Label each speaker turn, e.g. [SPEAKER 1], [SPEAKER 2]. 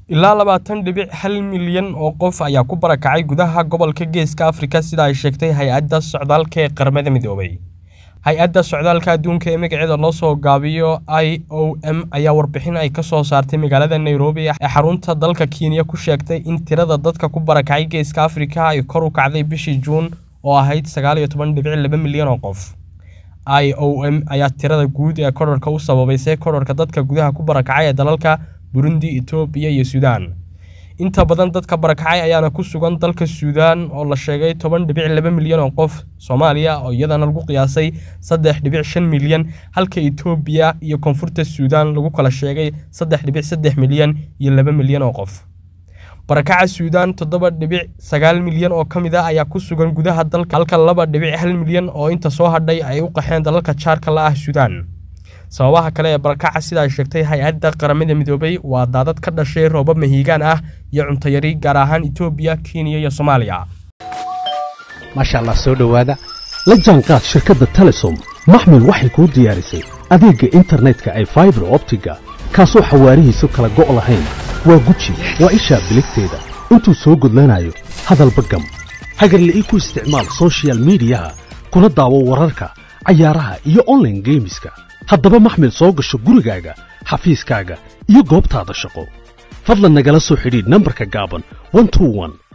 [SPEAKER 1] ilaa labaatan dhibic hal milyan oo qof ayaa ku barakacay gudaha gobolka geeska afrika sida ay sheegtay hay-adda socdaalka ee qaramada midoobay hay-adda socdaalka adduunka ee magaceeda loo soo gaabiyo i o m ayaa warbixin ay ka soo saartay magaalada nairobi ee xarunta dalka kenya ku sheegtay in tirada dadka ku barakacay geeska afrika ay kor u kacday bishii juun oo ahayd sagaal iyo toban dhibic laba milyan oo qof i o m ayaa tirada guud ee korarka u sababaysay korarka dadka gudaha ku barakacay ee dalalka burundi etoobiya iyo suudaan inta badan dadka barakacay ayaana ku sugan dalka suudaan oo la sheegay toban dhibic laba milyan oo qof soomaaliya oo iyadana lagu qiyaasay saddex dhibic shan milyan halka etoobiya iyo koonfurta suudaan lagu kala sheegay saddex dhibic saddex milyan iyo laba milyan oo qof barakaca suudaan toddoba dhibic sagaal milyan oo ka mid ah ayaa ku sugan gudaha dalka halka laba dhibic hal milyan oo inta soo hadhay ay u qaxeen dalalka jaarka la ah suudaan sababaha kale ee barakaca sida ay sheegtay hay-adda qaramada midoobay waa daadad ka dhashay roobab mahiigaan ah iyo cuntayari gaar ahaan etoobiya kenya iyo soomaaliya
[SPEAKER 2] maasha allah soo dhowaada la jaanqaad shirkadda telesom maxmil waxay kuu diyaarisay adeegga internetka ay faibar optiga kaasoo xawaarihiisu kala go' lahayn waa guji waa ishaa biligteeda intuu soo gudlanayo hadalba gam hagarle ii ku isticmaal sochial midiyaha kuna daawo wararka cayaaraha iyo onlaine geemiska haddaba maxmil soo gasho gurigaaga xafiiskaaga iyo goobtaada shaqo fadlan nagala soo xidhiidh nambarka gaaban